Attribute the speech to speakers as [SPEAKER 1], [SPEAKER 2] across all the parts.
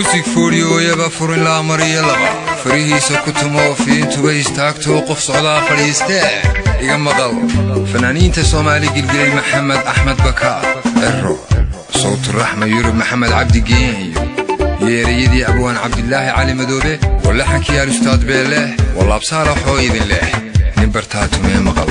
[SPEAKER 1] muusig foodhiyooyaba furin laa mariyo laba farihiisa ku tumo fiintuba istaagtoo qof socdaa fadhiistee iga maqal fanaaniinta soomaali gilgilay maxamed axmed bakaar ero sawturaxma yurub maxamed cabdi geeniyo yeerayadii abwaan cabdilaahi cali madoobe walaxankii alustaad beeleh walaabsaalaxoo idin leh nin bartaa tumee maqal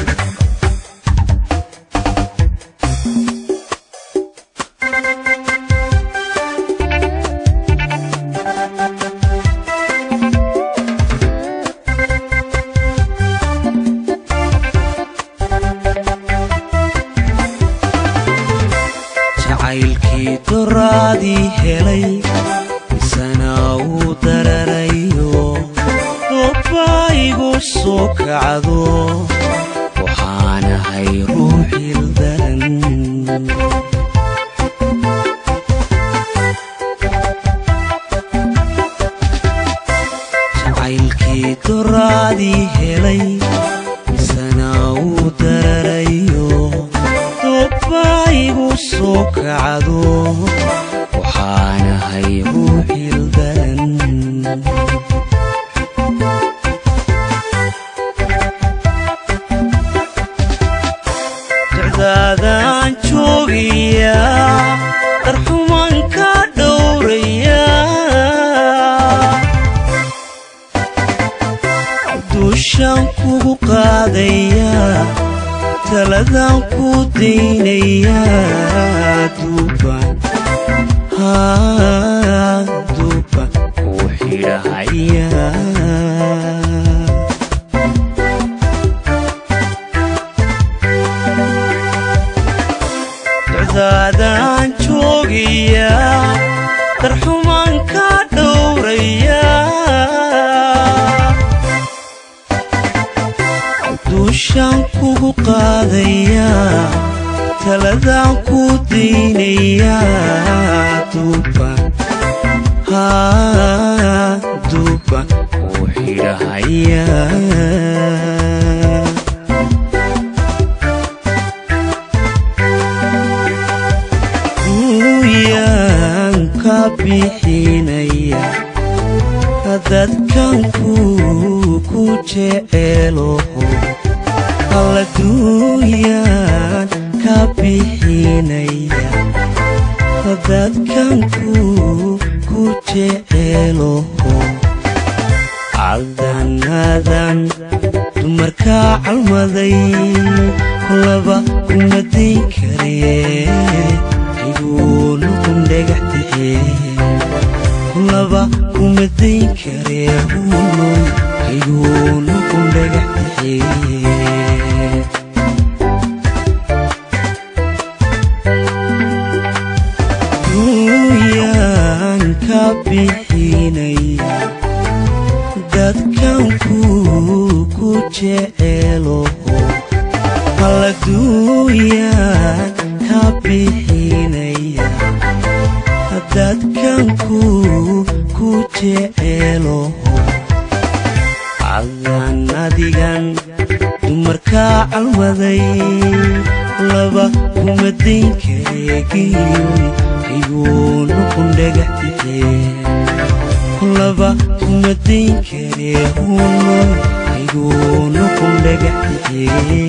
[SPEAKER 2] jacaylkii doraadii helay isana uu dararayo dobbaa igu soo kacdo waxaanahay ruuxil daran jacaylkii doraadii helay isana uu dararayo dobbaa igu soo kacdo waxaanahay ruuxil daran dacdaadaan joogaya darxuman ka dhowraya duushaan kugu qaadaya taladaan ku daynaya duuban duuban kuu xidhahaya dacdaadaan joogaya darxuman ka dhowraya duushaan kugu qaadaya taladaan ku daynaya duuban duuban kuu xidhahaya uyaan ka bixinaya dadkan ku ku jeceeloho alladuuyaan ka bixinaya dadkan ku ku jeceeloho cadanadan dumarkaa calmaday laba kuma dayn karee iguuna kun dhagaxtixee laba kuma dayn karee hunoy iguuna kun dhagaxtixee duuyaan ka bixinaya dadkan ku ku jeceeloho alladuuyaan ka bixinaya dadkan ku ku jeceeloho cadan adigan dumarkaa calmaday laba kuma dayn kareegiyoy iguuna kun dhagaxtixee laba kuma dayn karee hunoy iguuna kun dhagaxtixee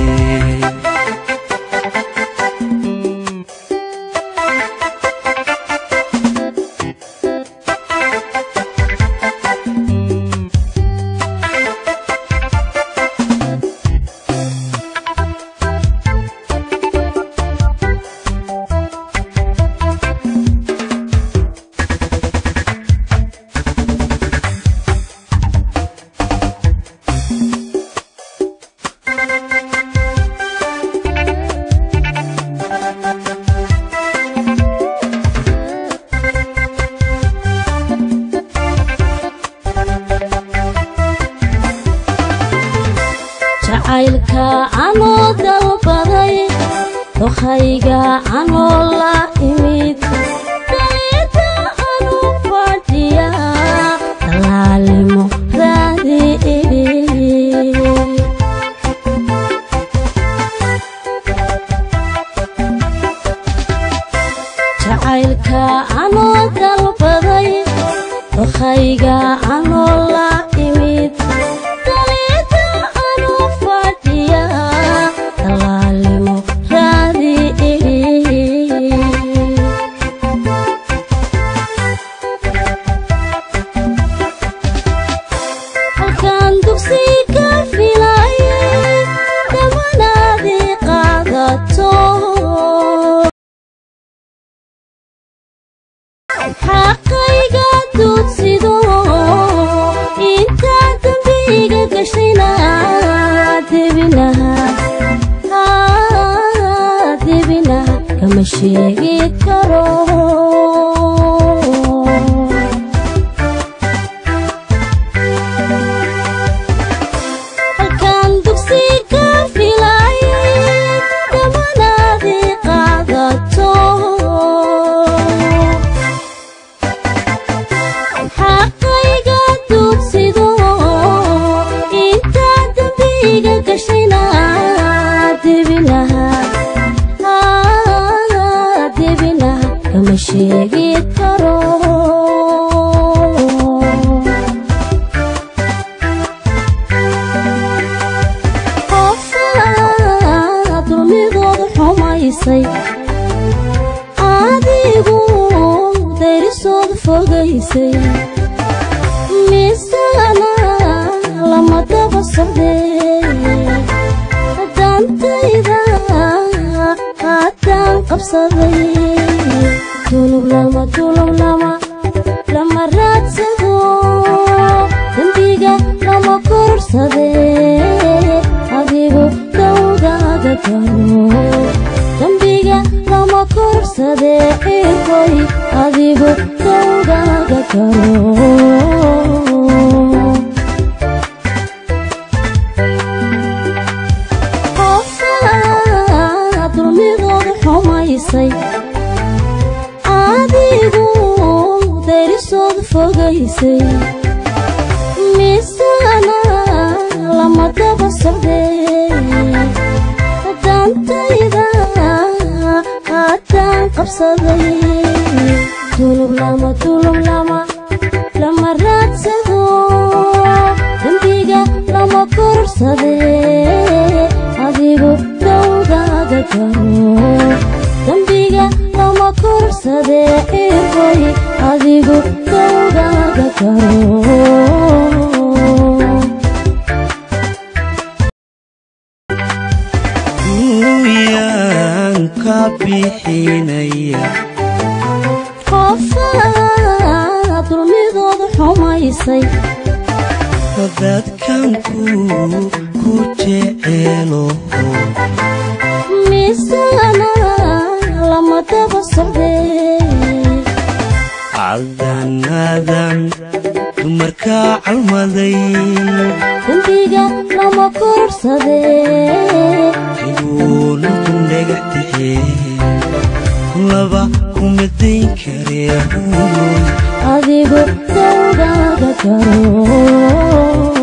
[SPEAKER 3] jacaylka anoo dalbaday dokhayga anoo la imid dayda anu fadhiya dalaalimo raadi jacaylka anoo dalbaday anoo la imid daliida anu fadhiya dalaalimo raadi idhi halkaan dugsi ka filaye dhamanaadii qaadato xaqayga duudsido intaa dambiga gashayna debinaha debinaha kama sheegi karo halkaan dugsi ka filaye dhamanaadii qaadato xaqayga duudsido intaa dambiga gashayna debinaha debinaha kama sheegi karo qofaa dulmidooda xumaysay adigu dayrisooda fogaysay misana lama daba socdee dantayda haddaan qabsaday tulub lama tulub lama lama raadsado dembiga lama korsadee adigu dawgaaga garo dembiga lama korsadee irkoy adigu dawgaaga garo qofaa dulmidooda xumaysay adigu dayrisooda fogaysay misana lama daba socdee dantayda haddaan qabsaday tulub lama tulub lama lama raadsado dembiga lama korsadee adigu dawgaaga garo dembiga lama korsadee irkoy adigu dawgaaga garo
[SPEAKER 2] duuyaan ka bixinaya
[SPEAKER 3] qofaa dulmidooda xumaysay
[SPEAKER 2] dadkanku ku jeceelo
[SPEAKER 3] misana lama daba socdee
[SPEAKER 2] cadanadan dumarka calmaday
[SPEAKER 3] dembiga lama korsadee
[SPEAKER 2] iguuna kundhagaxtixee laba kumadayn karee hunoy
[SPEAKER 3] adigu dawgaaga garo